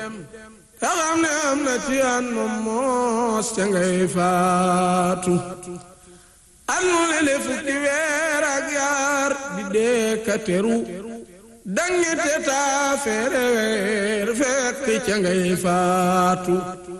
te xam ne am na ci an moom moos ca ngay faatu at mu ne le fukki weer ak yaar di dee ka teru dangete taa feere weer fekk ca ngay faatu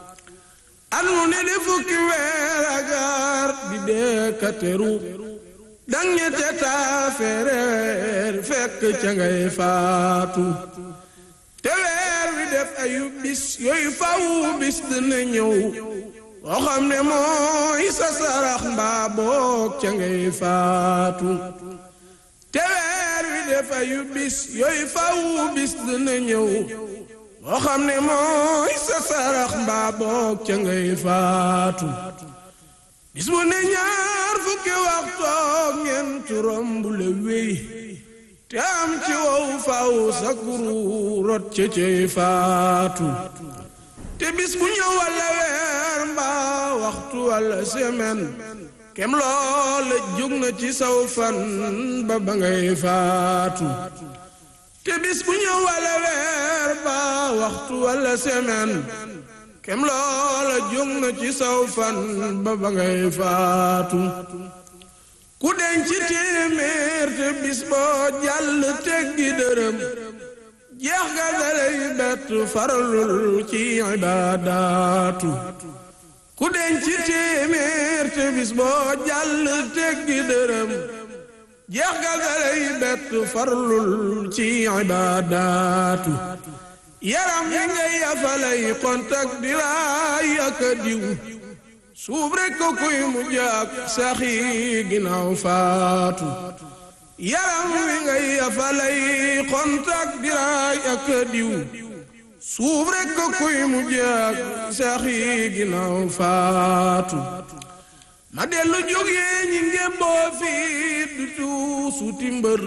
at mu ne le fukki weer ak yaar di dee ka teru dangete taa feere weer fekk ca ngay faatu te weer wi def ayu bis yooyu faw bis dina ñëw boo xam ne mooy sa sarax mbaa boog ca ngay faatu te weer wi def ayu bis yooyu faw bis dina ñëw boo xam ne mooy sa sarax mbaa boog ca ngay faatu bis bu ne ñaar fukki waxtoog ñeent romb la wéy te am ci wow faw sa kuru rot ca cay faatu te bis bu ñëw walla weer mbaa waxtu walla semaine kem loola jóg na ci saw fan ba ba ngay faatu te bis bu ñëw walla weer mbaa waxtu walla semaine kem loola jóg na ci saw fan ba ba ngay faatu ku denc téeméer te bis boo jàll teggi dërëm jeex ga dalay bett faralul ci ibaadaatu ku denc téeméer te bis boo jàll teggi dërëm jeex ga dalay bett faralul ci ibaadaatu yaram yi ngay yafalay kontak di raay ak diw suub rekk ko kuy mujj ak saxi ginnaaw faatu yaram wi ngay yafalay kontak diraay ak diw suub rekk ko kuy mujj ak saxi ginnaaw faatu ma dellu jógee ñi ngémboo fii du tuusuti mbër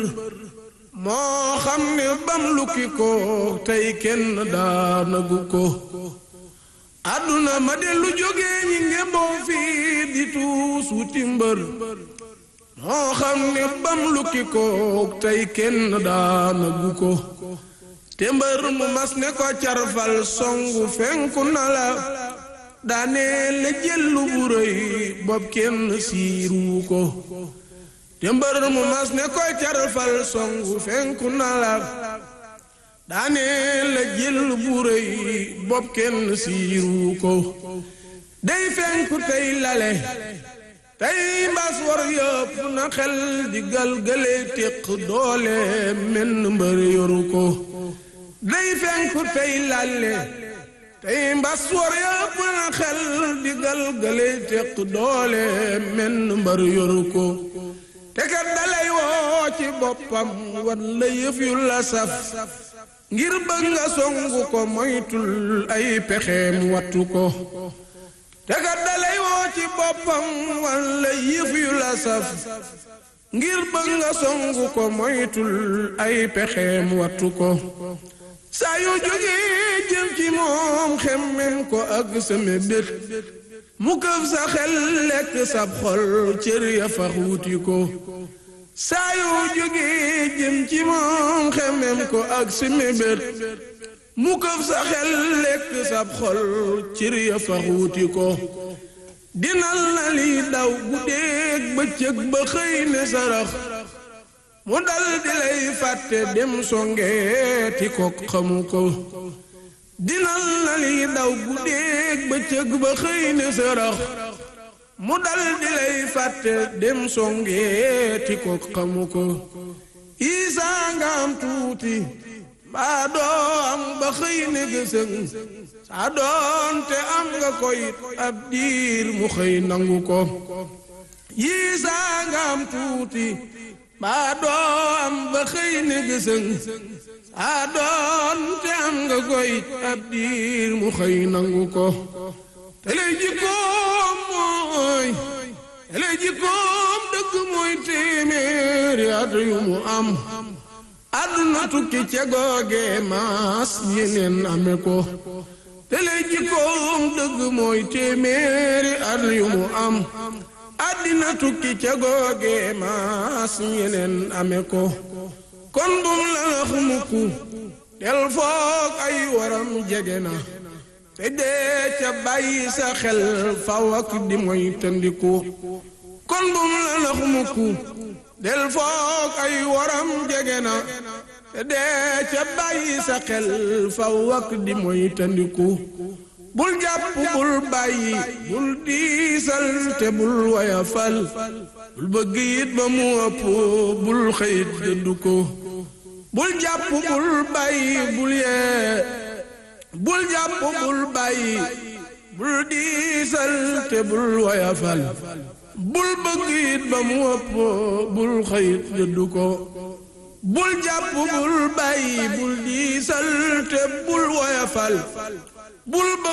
moo xam ne bam lukki ko tey kenn daanagu ko àdduna ma dellu jógee ñi ngemboo fii di tuus wuti mbër moo xam ne bam lukki ko tey kenn daanagu ko te mbër mu mas ne ko carfal songu fenku na la daane la jëllu bu rëy bopp kenn siiru ko te mbër mu mas ne ko carfal songu fenku na la daane la jël bu rëy bopp kenn siiru ko day fenku tey lale tey mbas war yëpp na xel di galgale téq doole menn mbër yoru ko day fenku tey lale tey mbas war yëpp na xel di galgale téq doole menn mbër yoru ko te kat dalay woo ci boppam wan la yëf yu la saf ngir bëgg nga songu ko moytul ay pexeem wattu ko te kat dalay woo ci boppam walla yëf yu la saf ngir bëgg nga songu ko moytul ay pexeem wattu ko saa yu jógee jëm ci moom xemmem ko ak sa mébét mu këf sa xel lekk sab xol cër ya fax wuti ko saa yoo jógee jëm ci moom xemem ko ak si mébét mu këf sa xel lekk sab xol cër ya fa xuuti ko dinal na li daw guddeeg bëccëg ba xëy ne sarax mu dal di lay fàtte dem songeeti ko xamu ko dinal na li daw guddeeg bëccëg ba xëy ne sarax mu dal di lay fàtte dem songeeti ko xamu ko isaa nga am tuuti mbaa doo am ba xëy ne gësëng saa doonte am nga koyit ab diir mu xëy nangu ko yiisaa nga am tuuti mbaa doo am ba xëy ne gësëng saa doonte am nga koyit ab diir mu xëy nangu ko te lay jikkoom mooy te lay jikkoom dëgg mooy téeméeri at yu mu am àdduna tukki ca googe maas yeneen ame ko te lay jikkoom dëgg mooy téeméeri at yu mu am àddina tukki ca googe maas yeneen ame ko kon bum la nax mukk del foog ay waram jege na te dee ca bàyyi sa xel faw ak di moy tëndiku kon bum la nax mukku del foog ay waram jege na te dee ca bàyyi sa xel faw ak di moy tëndiku bul jàpp bul bàyyi bul diisal te bul wayafal bul bëgg it ba mu ëpp bul xëyit dëddu ko bul jàpp bul bàyyi bul yee bul jàpp bul bàyyi bul diisal te bul wayafal bul bëgg it ba mu ëpp bul xëyit dëddu ko bul jàpp bul bàyyi bul diisal te bul woyafal bul